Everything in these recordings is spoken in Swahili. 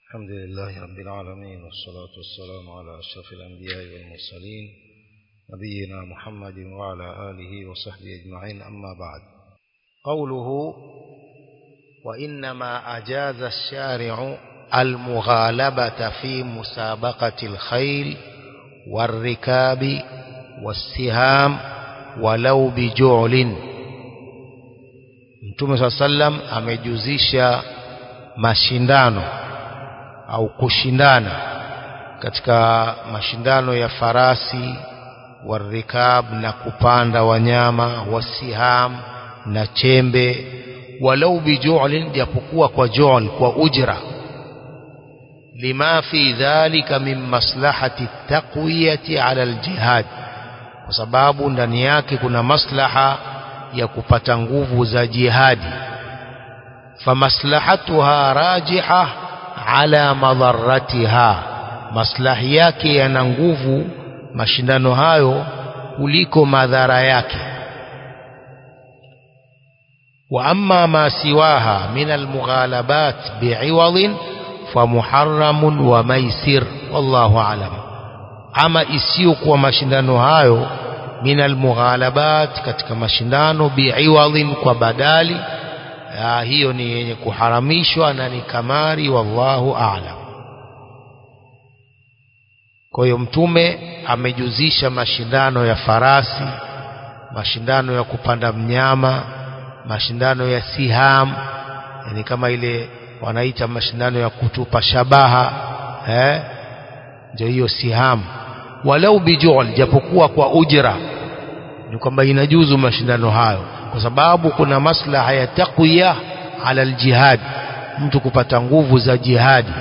الحمد لله رب العالمين والصلاة والسلام على أشرف الأنبياء والمرسلين نبينا محمد وعلى آله وصحبه أجمعين أما بعد قوله وإنما أجاز الشارع المغالبة في مسابقة الخيل والركاب والسهام ولو بجعل Mtume saa sallam amejuzisha mashindano au kushindana katika mashindano ya farasi warikab na kupanda wanyama wasiham na chembe walau bijulin japokuwa kwa jul kwa ujra lima fi dhalika min maslahati taqwiyati ala aljihad kwa sababu ndani yake kuna maslaha ya kupata nguvu za jihadi famaslahatuha rajiha ala madharatiha maslahi yake yana nguvu mashindano hayo kuliko madhara yake wa amma ma siwaha min almughalabat bi'iwadin famuharramun wa maisir wallahu alam ama isiyokuwa mashindano hayo min almughalabat katika mashindano bi'iwadin kwa badali ya, hiyo ni yenye kuharamishwa na ni kamari wallahu a'lam kwa hiyo mtume amejuzisha mashindano ya farasi mashindano ya kupanda mnyama mashindano ya siham yani kama ile wanaita mashindano ya kutupa shabaha eh ndio hiyo siham walau bijul japokuwa kwa ujra ni kwamba inajuzu mashindano hayo kwa sababu kuna maslaha ya taqwiya ala aljihad mtu kupata nguvu za jihadi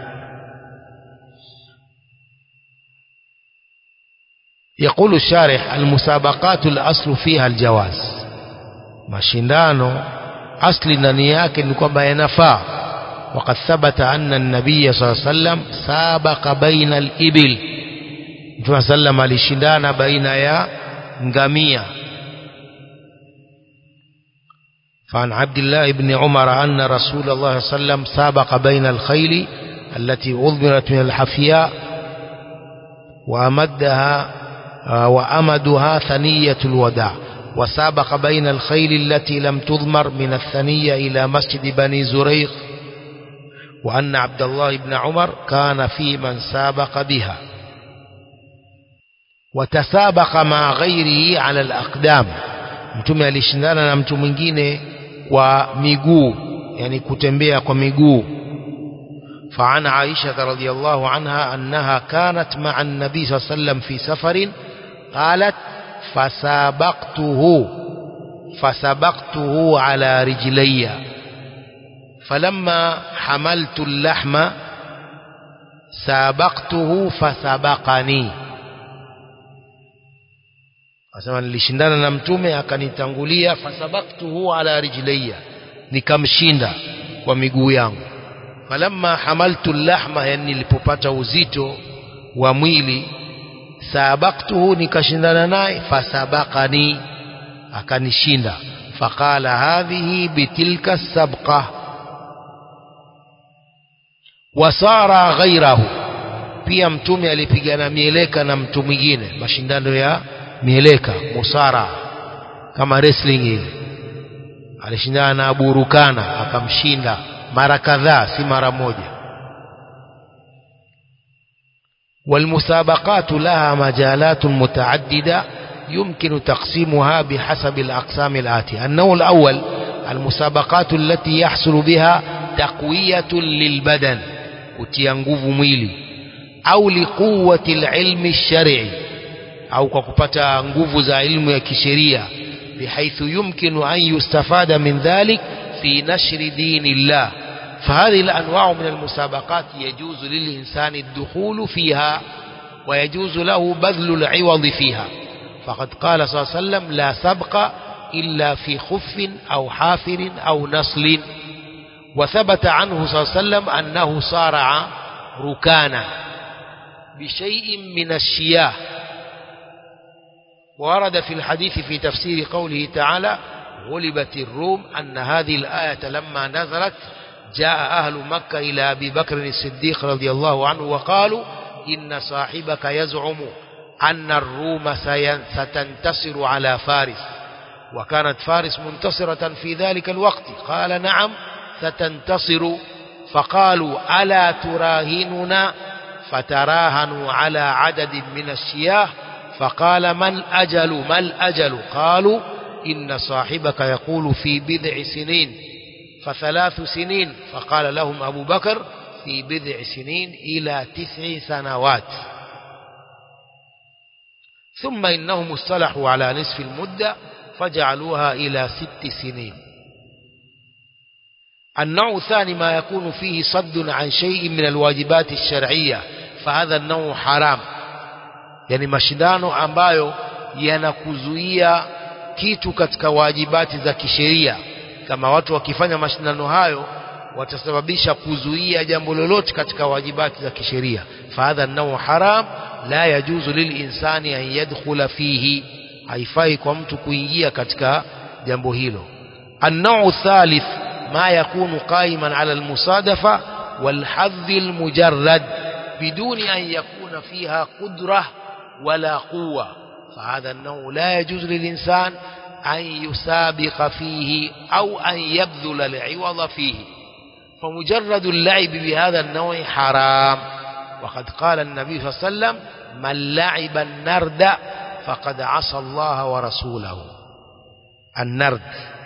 يقول الشارح المسابقات الأصل فيها الجواز mashindano asli ndani yake ni kwamba yanafaa وقد ثبت أن النبي صلى الله عليه وسلم سابق بين الإبل Mtume sallam alishindana baina ya ngamia فعن عبد الله بن عمر أن رسول الله صلى الله عليه وسلم سابق بين الخيل التي أضمرت من الحفياء وأمدها وأمدها ثنية الوداع وسابق بين الخيل التي لم تضمر من الثنية إلى مسجد بني زريق وأن عبد الله بن عمر كان في من سابق بها وتسابق مع غيره على الأقدام mtume alishindana na mtu mwingine kwa miguu yani kutembea kwa miguu فعن عائشة رضي الله عنها أنها كانت مع النبي صلى الله عليه وسلم في سفر قالت فسابقته فسبقته على رجلي فلما حملت اللحم سابقته فسبقني asema nilishindana na mtume akanitangulia fasabaktuhu ala rijlayya nikamshinda kwa miguu yangu falamma hamaltu lahma yani nilipopata uzito wa mwili sabaktuhu nikashindana naye fasabakani akanishinda faqala hadhihi bitilka sabqa wasara ghairahu pia mtume alipigana mieleka na mtu mwingine mashindano ya mieleka musara kama wrestling hivi alishindana na Abu Rukana akamshinda mara kadhaa si mara moja والمسابقات لها مجالات متعددة يمكن تقسيمها بحسب الأقسام الآتية النوع الأول المسابقات التي يحصل بها تقوية للبدن وتيانغوف ميلي أو لقوة العلم الشرعي au kwa kupata nguvu za elimu ya kisheria bihaithu yumkinu an yustafada min dhalik fi nashri dinillah فهذه الأنواع من المسابقات يجوز للإنسان الدخول فيها ويجوز له بذل العوض فيها فقد قال صلى الله عليه وسلم لا سبق إلا في خف أو حافر أو نصل وثبت عنه صلى الله عليه وسلم أنه صارع ركانا بشيء من الشياه ورد في الحديث في تفسير قوله تعالى غلبت الروم أن هذه الآية لما نزلت جاء أهل مكة إلى أبي بكر الصديق رضي الله عنه وقالوا إن صاحبك يزعم أن الروم ستنتصر على فارس وكانت فارس منتصرة في ذلك الوقت قال نعم ستنتصر فقالوا ألا تراهننا فتراهنوا على عدد من الشياه فقال ما الأجل ما الأجل قالوا إن صاحبك يقول في بضع سنين فثلاث سنين فقال لهم أبو بكر في بضع سنين إلى تسع سنوات ثم إنهم اصطلحوا على نصف المدة فجعلوها إلى ست سنين النوع الثاني ما يكون فيه صد عن شيء من الواجبات الشرعية فهذا النوع حرام yani mashindano ambayo yanakuzuia kitu katika wajibati za kisheria kama watu wakifanya mashindano hayo watasababisha kuzuia jambo lolote katika wajibati za kisheria fahadha nau haram la yajuzu lilinsani an yadkhula fihi haifai kwa mtu kuingia katika jambo hilo النوع الثالث ما يكون قائما على المصادفة والحظ المجرد بدون أن يكون فيها قدرة ولا قوة فهذا النوع لا يجوز للإنسان أن يسابق فيه أو أن يبذل العوض فيه فمجرد اللعب بهذا النوع حرام وقد قال النبي صلى الله عليه وسلم من لعب النرد فقد عصى الله ورسوله النرد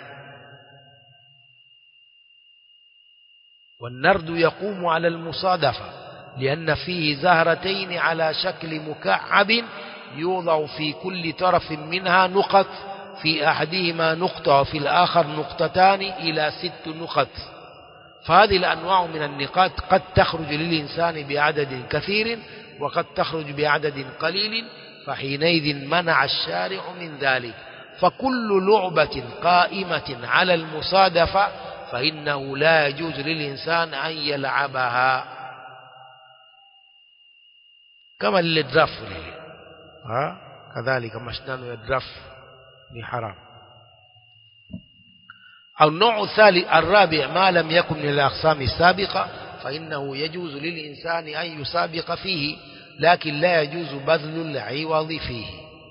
والنرد يقوم على المصادفة لأن فيه زهرتين على شكل مكعب يوضع في كل طرف منها نقط في أحدهما نقطة وفي الآخر نقطتان إلى ست نقط فهذه الأنواع من النقاط قد تخرج للإنسان بعدد كثير وقد تخرج بعدد قليل فحينئذ منع الشارع من ذلك فكل لعبة قائمة على المصادفة فإنه لا يجوز للإنسان أن يلعبها كما للدرف ها كذلك مشنان الدرف حرام أو النوع الثالث الرابع ما لم يكن من الأقسام السابقة فإنه يجوز للإنسان أن يسابق فيه لكن لا يجوز بذل العوض فيه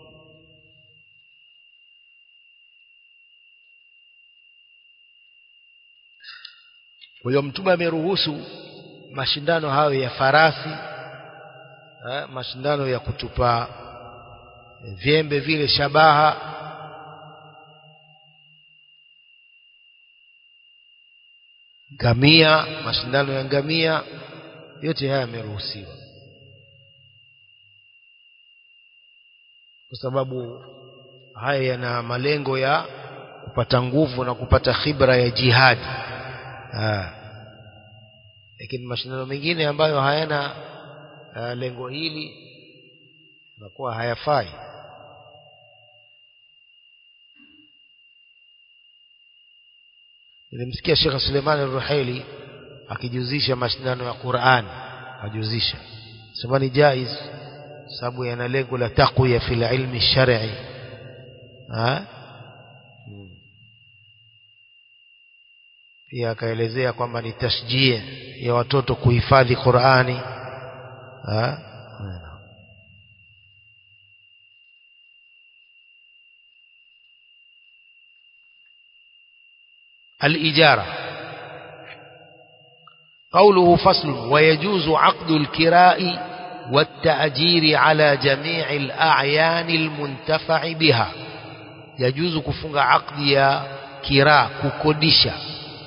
kwa hiyo mtume ameruhusu mashindano hayo ya farasi eh, mashindano ya kutupa vyembe vile shabaha ngamia mashindano ya ngamia yote haya yameruhusiwa kwa sababu haya yana malengo ya kupata nguvu na kupata khibra ya jihadi lakini mashindano mengine ambayo hayana uh, lengo hili nakuwa hayafai nilimsikia Sheikh Suleiman Al-Ruhaili akijuzisha mashindano ya Qur'an ajuzisha sema ni jaiz sababu yana lengo la taqwiya fil ilmi shar'i ha pia akaelezea kwamba ni tashjia ya watoto kuhifadhi Qur'ani ha الإجارة قوله فصل ويجوز عقد الكراء والتأجير على جميع الأعيان المنتفع بها يجوز كفنغ عقد يا كراء ككودisha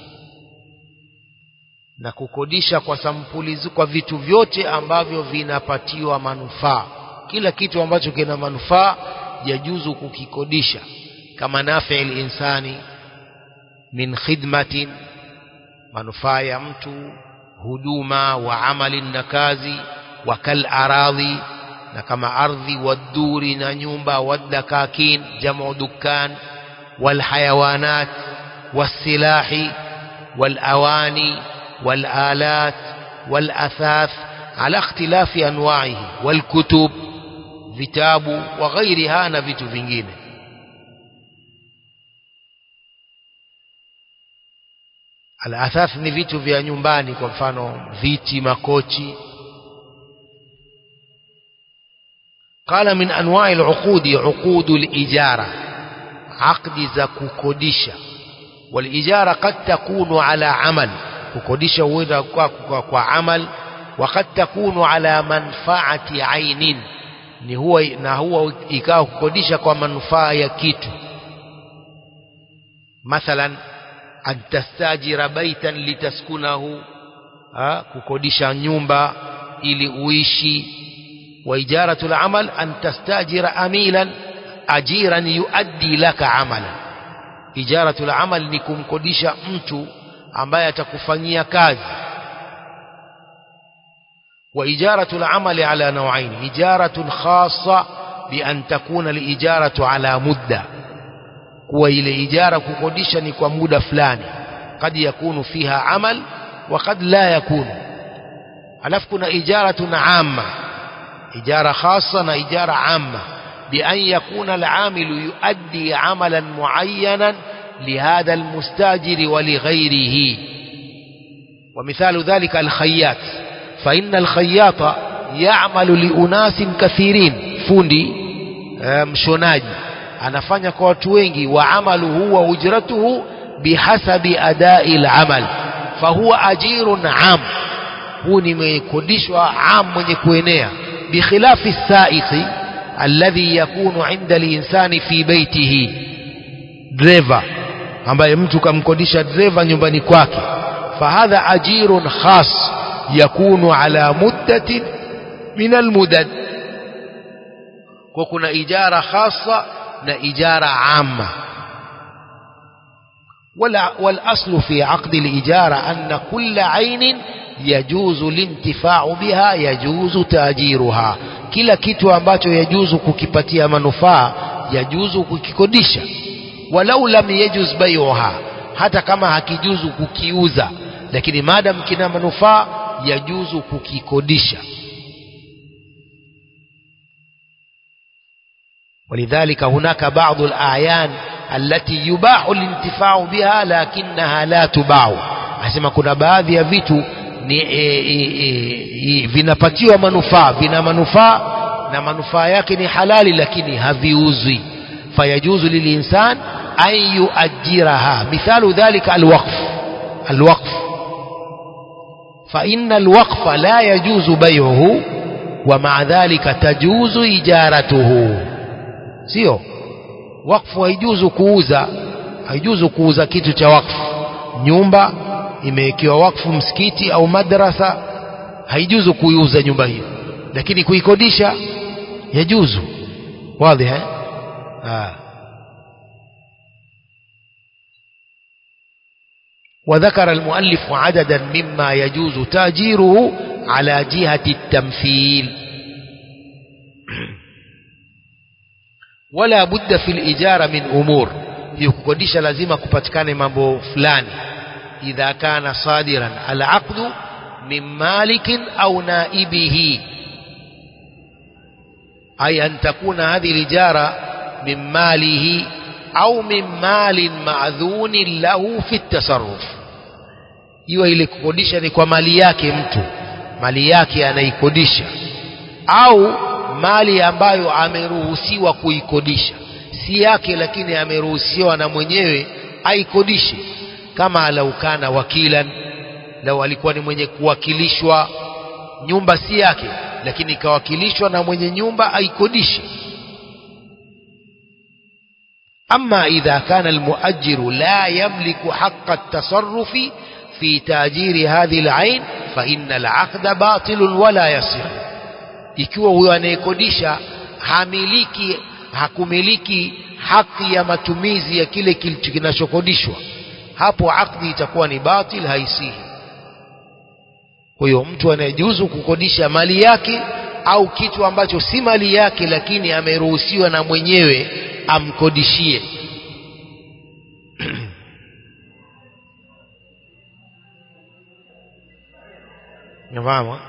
na kukodisha kwa sampuli kwa vitu vyote ambavyo vinapatiwa manufaa kila kitu ambacho kina manufaa yajuzu kukikodisha kama nafi insani min khidmatin manufaa ya mtu huduma wa amali na kazi wa kal aradhi na kama ardhi waduri na nyumba wadakakin jamu dukkan wal hayawanat wasilahi wal awani wal alat wal athath ala ikhtilafi anwa'ihi wal kutub vitabu wa ghairiha na vitu vingine al-athath ni vitu vya nyumbani kwa mfano viti makochi قال من أنواع العقود عقود الإجارة عقد za kukodisha والإجارة قد تكون على عمل kukodisha huenda kwa, kwa, kwa amal وقد تكون على منفعة عين ni huwa na huwa ikawa kukodisha kwa manufaa ya kitu mathalan an tastajira baitan litaskunahu ha, kukodisha nyumba ili uishi wa ijaratul amal an tastajira amilan ajiran yuaddi laka amalan ijaratul amal ni kumkodisha mtu ambaye atakufanyia kazi وإجارة العمل على نوعين إجارة خاصة بأن تكون الإجارة على مدة وإلى إجارة كقدشة كمدة فلان قد يكون فيها عمل وقد لا يكون ألف كنا إجارة عامة إجارة خاصة إجارة عامة بأن يكون العامل يؤدي عملا معينا لهذا المستاجر ولغيره ومثال ذلك الخياط فإن الخياط يعمل لأناس كثيرين fundi mshonaji anafanya kwa watu wengi wa amaluhu wa ujratuhu bihasabi adai al-amal fahuwa ajirun am huu nimekodishwa am mwenye kuenea bikhilafi saiqi alladhi yakunu inda al-insani fi baitihi driver ambaye mtu kamkodisha driver nyumbani kwake fahadha ajirun khas yakunu ala muddatin min almudad kwa kuna ijara khasa na ijara amma والأصل في عقد الإجارة أن كل عين يجوز الانتفاع بها يجوز تأجيرها kila kitu ambacho yajuzu kukipatia manufaa yajuzu kukikodisha walau lam yajuz bai'uha hata kama hakijuzu kukiuza lakini madam kina manufaa yajuzu kukikodisha ولذلك هناك بعض الأعيان التي يباح الانتفاع بها لكنها لا تباع asema kuna baadhi ya vitu ni e, e, e, vinapatiwa manufaa vina manufaa na manufaa yake ni halali lakini haviuzwi fayajuzu lilinsan an yuajiraha mithalu dhalika alwaqf alwaqf فإن الوقف لا يجوز بيعه ومع ذلك تجوز إجارته sio wakfu haijuzu kuuza haijuzu kuuza kitu cha wakfu nyumba imewekewa wakfu msikiti au madrasa haijuzu kuiuza nyumba hiyo lakini kuikodisha yajuzu wazi eh ah وذكر المؤلف عددا مما يجوز تاجيره على جهة التمثيل ولا بد في الإجارة من أمور يكوديش لازم كبتكان مambo fulani إذا كان صادرا العقد من مالك أو نائبه أي أن تكون هذه الإجارة من ماله أو من مال معذون له في التصرف iwe ile kukodisha ni kwa mali yake mtu mali yake anaikodisha au mali ambayo ameruhusiwa kuikodisha si yake lakini ameruhusiwa na mwenyewe aikodishe kama laukana wakilan lau alikuwa ni mwenye kuwakilishwa nyumba si yake lakini ikawakilishwa na mwenye nyumba aikodishe أما إذا كان المؤجر لا يملك حق التصرف في تأجير هذه العين فإن العقد باطل ولا يصح ikiwa huyo anayekodisha hamiliki hakumiliki haki ya matumizi ya kile kinachokodishwa hapo akdi itakuwa ni batil haisihi kwa hiyo mtu anayejuzu kukodisha mali yake au kitu ambacho si mali yake lakini ameruhusiwa na mwenyewe amkodishie nafahamu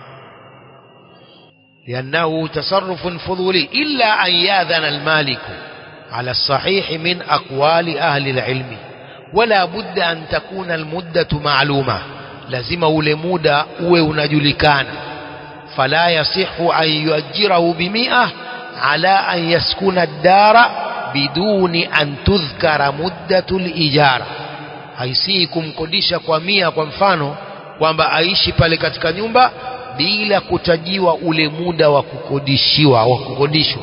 لأنه تصرف فضولي إلا أن يأذن المالك على الصحيح من أقوال أهل العلم wala budda an takuna almuddatu ma'luma lazima ule muda uwe unajulikana fala yasihu an yuajirahu bimia ala an yaskuna ad-dara biduni an tudhkara muddatu lijara haisii kumkodisha kwa mia kwa mfano kwamba aishi pale katika nyumba bila kutajiwa ule muda wa kukodishiwa wa kukodishwa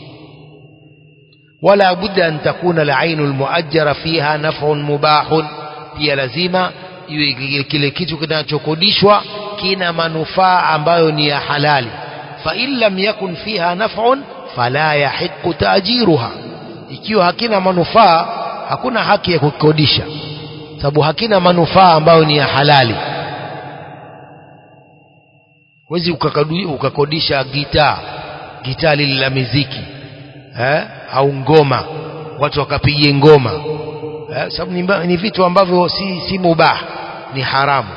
wala budda an takuna al-ainu al-muajjara fiha naf'un mubahun pia lazima iwe kile kitu kinachokodishwa kina manufaa ambayo ni ya halali fa in lam yakun fiha naf'un fala yahiqqu ta'jiruha ikiwa hakina manufaa hakuna haki ya kukodisha sababu hakina manufaa ambayo ni ya halali huwezi ukakodisha gitaa gitaa lile la miziki eh? au ngoma watu wakapigie ngoma eh? sababu ni, ni vitu ambavyo si, si mubah ni haramu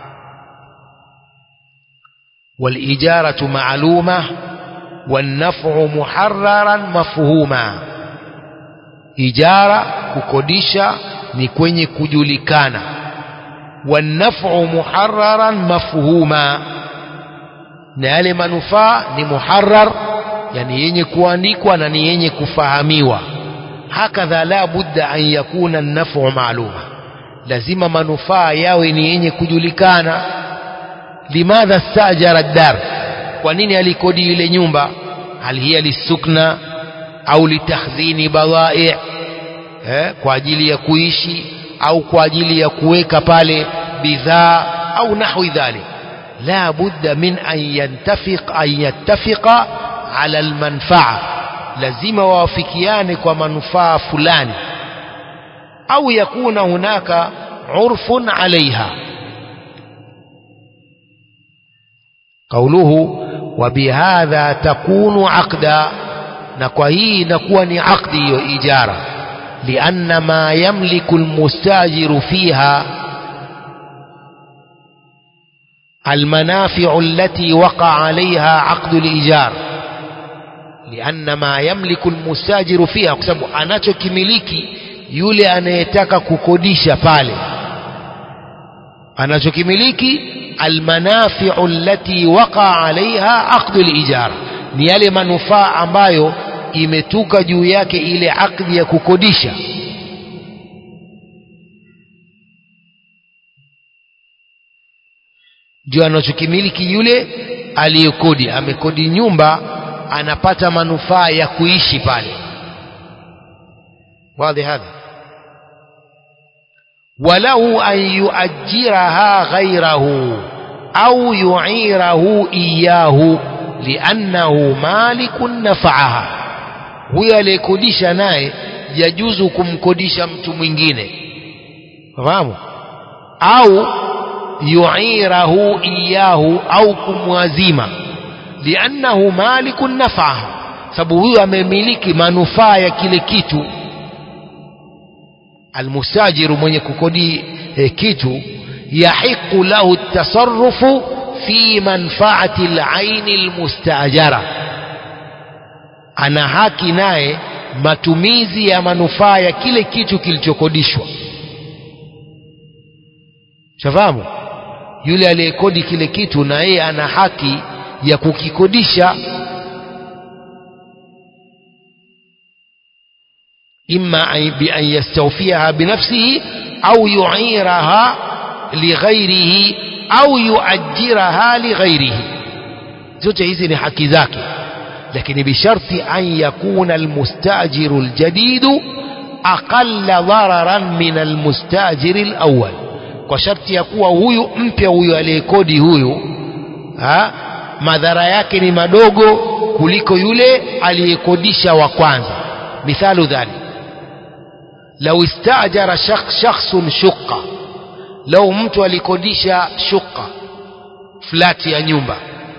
walijaratu maaluma والنفع محررا مفهوما ijara kukodisha ni kwenye kujulikana wanafu muharraran mafhuma na yale manufaa ni muharrar yani yenye kuandikwa na ni yenye kufahamiwa hakadha la budda an yakuna nafu maaluma lazima manufaa yawe ni yenye kujulikana limadha stajara dar kwa nini alikodi ile nyumba hal hiya lisukna au litakhdhini badai eh, kwa ajili ya kuishi au kwa ajili ya kuweka pale bidhaa au nahwi dhalik la budda min an yantafiq an yattafiqa ala almanfaa lazima wawafikiane kwa manufaa fulani au yakuna hunaka urfun alaiha قوله وبهذا تكون عقدا na kwa hii inakuwa ni akdi hiyo ijara lianna ma yamliku almustajiru fiha المنافع التي وقع عليها عقد الإيجار لأن ما يملك المستاجر فيها kwa sababu anachokimiliki yule anayetaka kukodisha pale anachokimiliki almanafi'u allati waqa 'alayha 'aqdu al-ijara ni yale manufaa ambayo imetuka juu yake ile akdi ya kukodisha ndio anachokimiliki yule aliyekodi amekodi nyumba anapata manufaa ya kuishi pale wazi hadha walahu an yuajiraha ghairahu au yuirahu iyahu liannahu malikun nafaaha huyo aliyekodisha naye yajuzu kumkodisha mtu mwingine fahamu au yuirahu iyahu au kumwazima liannahu malikun nafaaha sababu huyo amemiliki manufaa ya kile kitu almustajiru mwenye kukodi eh, kitu yahiqu lahu tasarrufu fi manfaati alaini almustajara ana haki naye matumizi ya manufaa ya kile kitu kilichokodishwa shafahamu yule aliyekodi kile kitu na yeye ana haki ya kukikodisha إما بأن يستوفيها بنفسه أو يعيرها لغيره أو يؤجرها لغيره zote hizi ni haki zake lakini bisharti an yakuna almustajiru aljadidu aqalla dhararan min almustajiri alawwal kwa sharti ya kuwa huyu mpya huyu aliyekodi huyu ha, madhara yake ni madogo kuliko yule aliyekodisha wa kwanza mithalu dhalik لو استأجر شخص شخص شقة لو mtu alikodisha shuqa flati ya nyumba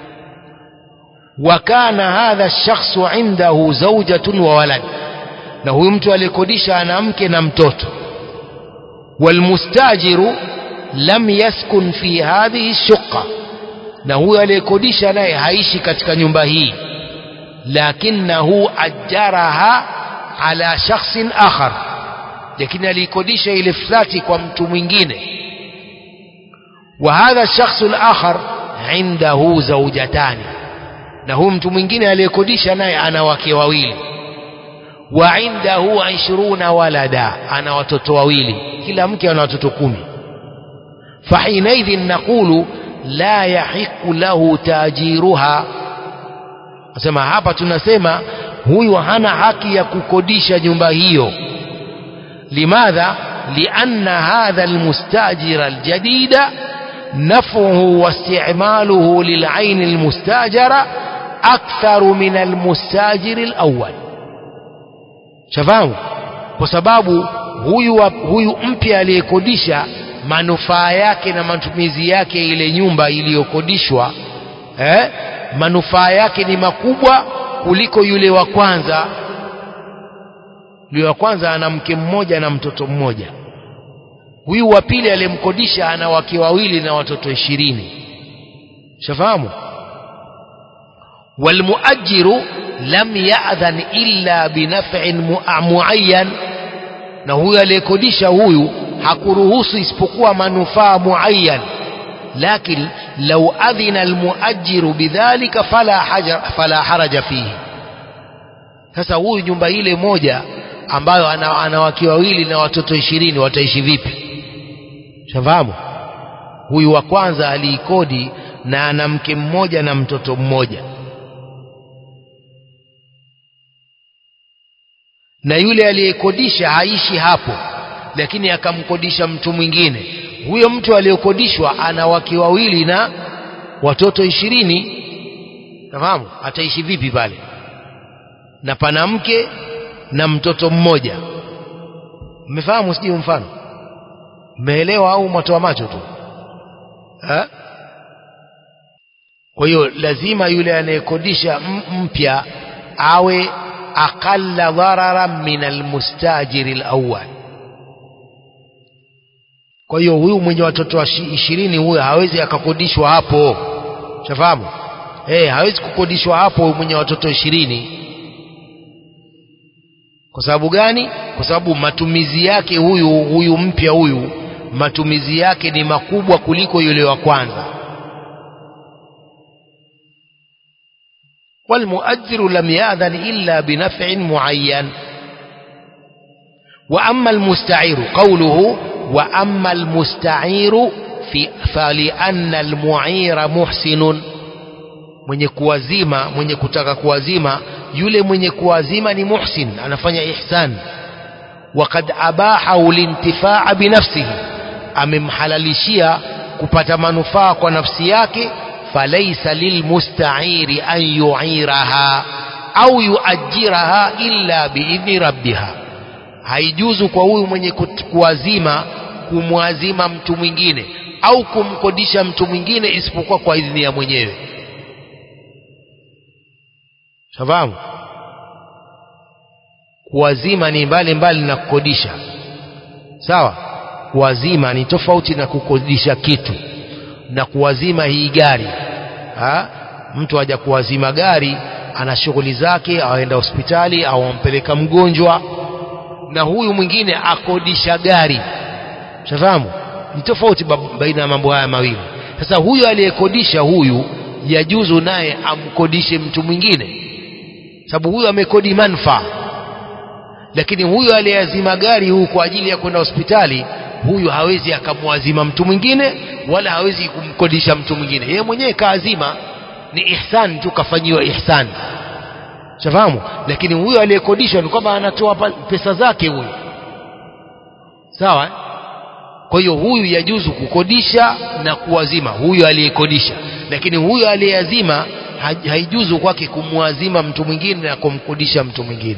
وكان هذا الشخص عنده زوجة وولد na huyu mtu alikodisha ana mke na mtoto والمستاجر لم يسكن في هذه الشقة na huyu aliyekodisha naye haishi katika nyumba hii lakinahu ajaraha ala shakhsin akhar lakini aliikodisha ile flati kwa mtu mwingine wa hadha shakhsu al-akhar indahu zawjatani na huyu mtu mwingine aliyekodisha naye ana wake wawili wa indahu 20 walada ana watoto wawili kila mke ana watoto kumi fahinaidhin naqulu la yahiqu lahu tajiruha nasema hapa tunasema huyu hana haki ya kukodisha nyumba hiyo limadha lianna hadha almustajira aljadida naf'uhu واستعماله للعين المستاجرة أكثر من المستاجر الأول shafahamu kwa sababu huyu wa, huyu mpya aliyekodisha manufaa yake na matumizi yake ile nyumba iliyokodishwa eh, manufaa yake ni makubwa kuliko yule wa kwanza yule wa kwanza ana mke mmoja na mtoto mmoja huyu wa pili aliyemkodisha ana wake wawili na watoto ishirini shafahamu walmuajiru lam ya'dhan illa binaf'in muayyan na huyu aliyekodisha huyu hakuruhusu isipokuwa manufaa muayyan lakin law adhina almuajiru bidhalika fala haja fala haraja fihi sasa huyu nyumba ile moja ambayo ana, ana wake wawili na watoto ishirini wataishi vipi shafahamu huyu wa kwanza aliikodi na ana mke mmoja na mtoto mmoja na yule aliyekodisha haishi hapo lakini akamkodisha mtu mwingine huyo mtu aliyekodishwa ana wake wawili na watoto ishirini nafahamu ataishi vipi pale na pana mke na mtoto mmoja mmefahamu sijui mfano mmeelewa au mwatoa macho tu ha? kwa hiyo lazima yule anayekodisha mpya awe aqalla dhararan min almustajiri alawwal kwa hiyo huyu mwenye watoto wa ishirini huyo hawezi akakodishwa hapo shafahamu eh hawezi kukodishwa hapo mwenye watoto ishirini kwa sababu gani kwa sababu matumizi yake huyu huyu mpya huyu matumizi yake ni makubwa kuliko yule wa kwanza والمؤجر لم يأذن إلا بنفع معين وأما المستعير قوله وأما المستعير في فلأن المعير محسن mwenye kuwazima mwenye kutaka kuwazima yule mwenye kuwazima ni muhsin anafanya ihsan وقد abahahu lintifaa binafsihi amemhalalishia kupata manufaa kwa nafsi yake falaisa lilmusta'iri an yu'iraha au yuajiraha illa biidhni rabbiha haijuzu kwa huyu mwenye kuwazima kumwazima mtu mwingine au kumkodisha mtu mwingine isipokuwa kwa idhini ya mwenyewe shafahamu kuwazima ni mbali mbali na kukodisha sawa kuwazima ni tofauti na kukodisha kitu na kuwazima hii gari ha? mtu aja kuwazima gari ana shughuli zake aenda hospitali au ampeleka mgonjwa na huyu mwingine akodisha gari shafahamu ni tofauti baina ya mambo haya mawili sasa huyu aliyekodisha huyu yajuzu naye amkodishe mtu mwingine sababu huyu amekodi manfaa lakini huyu aliyeazima gari huu kwa ajili ya kwenda hospitali huyu hawezi akamwazima mtu mwingine wala hawezi kumkodisha mtu mwingine yeye mwenyewe kaazima ni ihsan tu kafanyiwa ihsan shafahamu lakini huyo aliyekodishwa ni kwamba anatoa pesa zake huyu sawa kwa hiyo huyu yajuzu kukodisha na kuwazima huyu aliyekodisha lakini huyu aliyeazima haijuzu kwake kumwazima mtu mwingine na kumkodisha mtu mwingine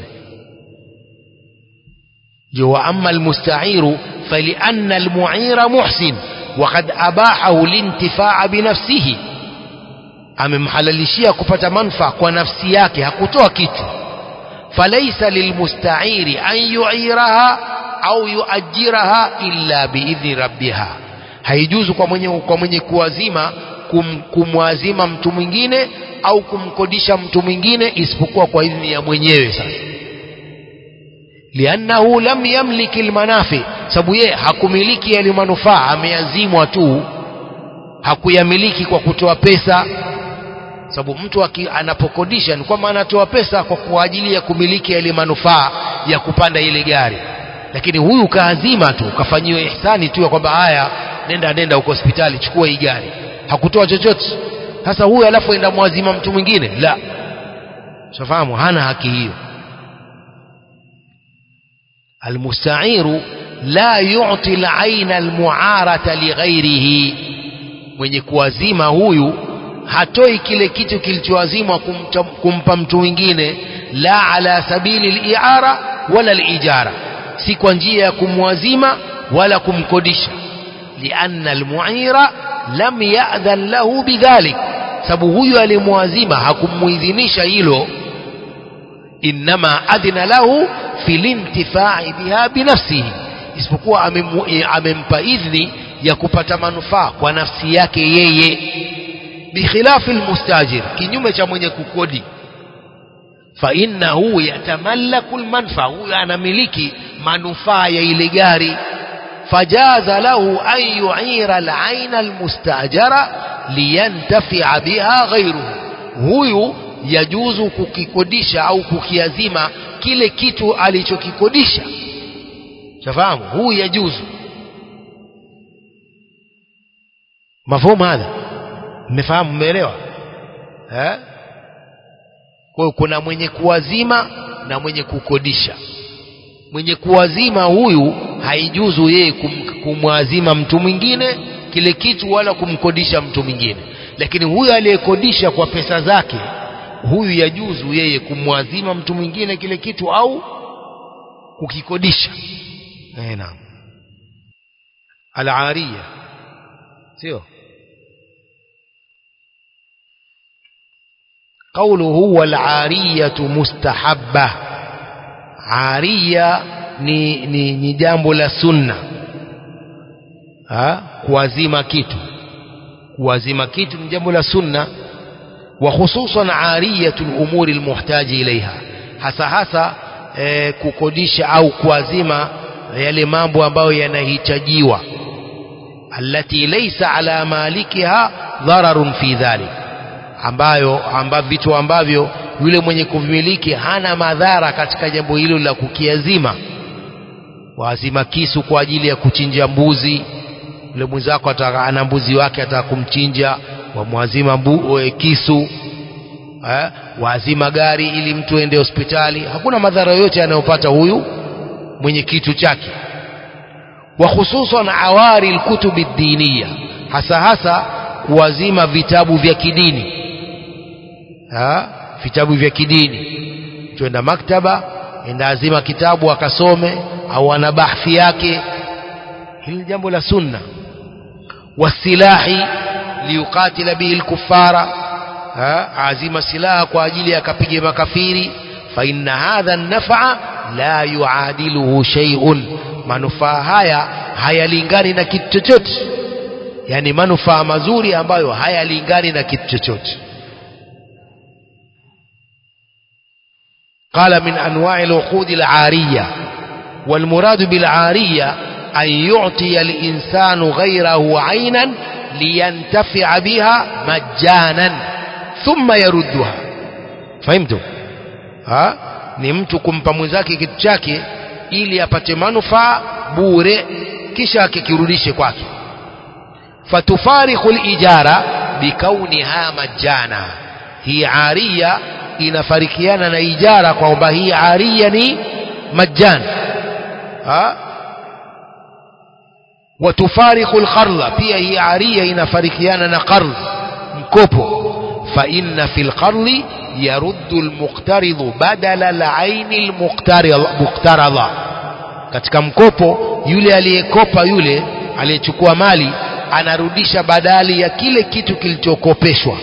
جو أما المستعير فلأن المعير محسن وقد أباحه الانتفاع بنفسه amemhalalishia kupata manfaa kwa nafsi yake hakutoa kitu falaisa lilmustairi an yuiraha au yuajiraha illa biidhni rabbiha haijuzu kwa mwenye, kwa mwenye kuwazima kum, kumwazima mtu mwingine au kumkodisha mtu mwingine isipokuwa kwa idhni ya mwenyewe sasa liannahu lam yamliki almanafi sababu yeye hakumiliki yale manufaa ameyazimwa tu hakuyamiliki kwa kutoa pesa sababu mtu aki, anapokodisha ni kwamba anatoa pesa kwa kwa ajili ya kumiliki yale manufaa ya kupanda ile gari lakini huyu kaazima tu kafanyiwa ihsani tu ya kwamba haya nenda nenda huko hospitali chukua hii gari hakutoa chochote sasa huyu alafu enda mwazima mtu mwingine la shafahamu hana haki hiyo almustairu la yu'ti al-aina al-mu'arata lighairihi mwenye kuwazima huyu hatoi kile kitu kilichoazimwa kumta- kumpa mtu mwingine la ala sabili al-i'ara wala al-ijara si kwa njia ya kumwazima wala kumkodisha lianna al-mu'ira lam ya'dhan lahu bidhalik sababu huyu alimwazima hakumuidhinisha hilo innama adhina lahu fil intifai biha binafsihi isipokuwa amemu- eh, amempa idhni ya kupata manufaa kwa nafsi yake yeye bikhilafi almustajir kinyume cha mwenye kukodi fa innahu yatamallaku almanfa huyu anamiliki manufaa ya ile gari fajaza lahu an yu'ira al-aina almustajara liyantafi'a biha ghayruhu huyu yajuzu kukikodisha au kukiazima kile kitu alichokikodisha shafahamu huyu yajuzu mafumu hadha mmefahamu mmeelewa eh kwa hiyo kuna mwenye kuwazima na mwenye kukodisha mwenye kuwazima huyu haijuzu yeye kum, kumwazima mtu mwingine kile kitu wala kumkodisha mtu mwingine lakini huyu aliyekodisha kwa pesa zake huyu yajuzu yeye kumwazima mtu mwingine kile kitu au kukikodisha eh naam al-ariya sio قوله والعارية مستحبة عارية ni, ni, ni jambo la sunna ha? kuwazima kitu kuwazima kitu ni jambo la sunna wa hususan ariyatu lumuri lmuhtaji ilaiha hasa hasa eh, kukodisha au kuwazima yale mambo ambayo yanahitajiwa allati laysa ala malikiha dhararun fi dhalik ambayo amba vitu ambavyo yule mwenye kuvimiliki hana madhara katika jambo hilo la kukiazima waazima kisu kwa ajili ya kuchinja mbuzi yule mwenzako ataka ana mbuzi wake ataka kumchinja wamwazima mbu, e, kisu eh, waazima gari ili mtu ende hospitali hakuna madhara yoyote anayopata huyu mwenye kitu chake wa hususan awari alkutubi diniya hasa hasa kuwazima vitabu vya kidini ha? vitabu vya kidini tuenda maktaba enda azima kitabu akasome au ana bahthi yake hili ni jambo la sunna wasilahi liyuqatila bihi lkufara azima silaha kwa ajili ya kapige makafiri fa inna hadha nafa la yuadiluhu shay'un manufaa haya hayalingani na kitu chochote yani manufaa mazuri ambayo hayalingani na kitu chochote قال من أنواع العقود العارية والمراد بالعارية أن يعطي الإنسان غيره عينا لينتفع بها مجانا ثم يردها فهمتم ها ni mtu kumpa mwenzake kitu chake ili apate manufaa bure kisha akikirudishe kwake fatufariqu lijara bikauniha majana hii aria inafarikiana na ijara kwamba hii aria ni majjan ha watufariqu alqardha pia hii aria inafarikiana na qardh mkopo fa inna fil qardhi yaruddu almuqtaridhu badala alaini almuqtaradha katika mkopo yule aliyekopa yule aliyechukua mali anarudisha badali ya kile kitu kilichokopeshwa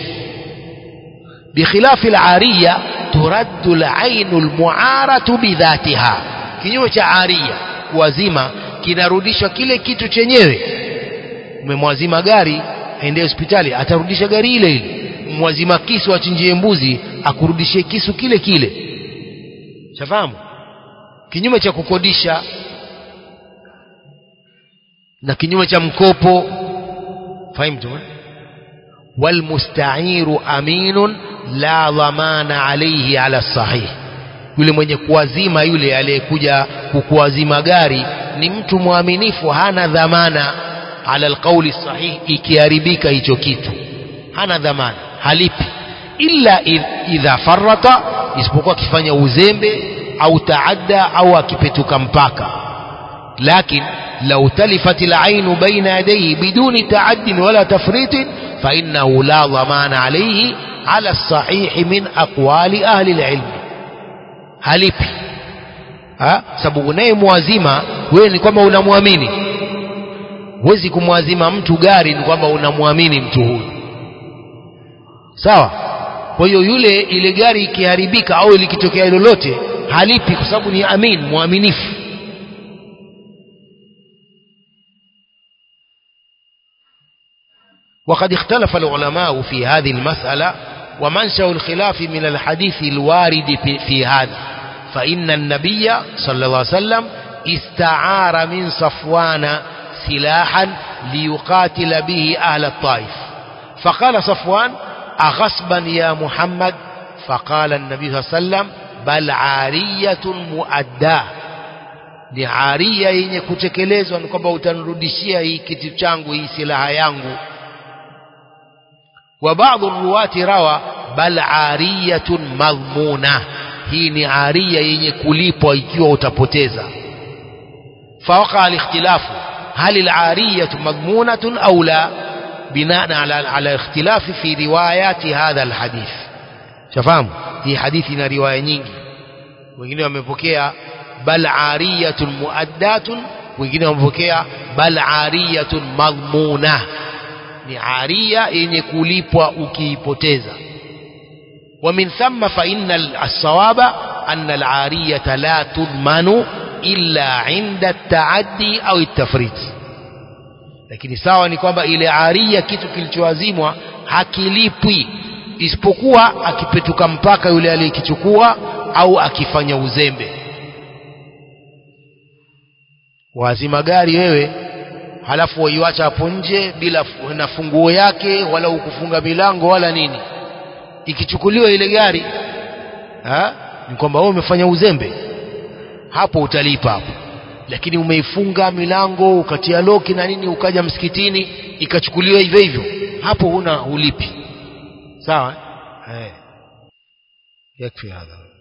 بخلاف العارية ترد العين المعارة بذاتها kinyume cha aria kuwazima kinarudishwa kile kitu chenyewe umemwazima gari aende hospitali atarudisha gari ile ile mwazima kisu achinjie mbuzi akurudishie kisu kile kile shafahamu kinyume cha kukodisha na kinyume cha mkopo fahimtu walmusta'iru aminun la dhamana alayhi ala sahih yule mwenye kuwazima yule aliyekuja kukuwazima gari ni mtu mwaminifu hana dhamana ala alqauli sahih ikiharibika hicho kitu hana dhamana halipi illa idha farata isipokuwa akifanya uzembe au taadda au akipetuka mpaka lakin لو تلفت العين بين يديه بدون تعد ولا تفريط فإنه لا ضمان عليه على الصحيح من أقوال أهل العلم halipi ha? sababu unayemwazima wewe ni kwamba unamwamini huwezi kumwazima mtu gari ni kwamba unamwamini mtu huyu sawa kwa hiyo yule ile gari ikiharibika au likitokea lolote halipi kwa sababu ni amin mwaminifu وقد اختلف العلماء في هذه المسألة ومنشأ الخلاف من الحديث الوارد في, في هذا فإن النبي صلى الله عليه وسلم استعار من صفوان سلاحا ليقاتل به أهل الطائف فقال صفوان أغصبا يا محمد فقال النبي صلى الله عليه وسلم بل عارية مؤداه ni aria yenye kutekelezwa ni kwamba utanirudishia hii kitu changu hii silaha yangu وبعض الرواة روى بل عارية مضمونة hii ni aria yenye kulipwa ikiwa utapoteza فوقع الاختلاف هل العارية مضمونة أو لا بناء على على اختلاف في روايات هذا الحديث شفاهم هي حديثنا رواية nyingi wengine wamepokea bal ariyatun muaddatun wengine wamepokea bal ariyatun madhmunah ni aria yenye kulipwa ukiipoteza ومن ثم فإن الصواب أن العارية لا تضمن إلا عند التعدي أو التفريط lakini sawa ni kwamba ile aria kitu kilichoazimwa hakilipwi isipokuwa akipetuka mpaka yule aliyekichukua au akifanya uzembe wazima gari wewe halafu waiwacha hapo nje bila na funguo yake wala ukufunga milango wala nini ikichukuliwa ile gari ha? ni kwamba wewe umefanya uzembe hapo utalipa hapo lakini umeifunga milango ukatia loki na nini ukaja msikitini ikachukuliwa hivyo hivyo hapo huna ulipi sawa eh yakfi hadha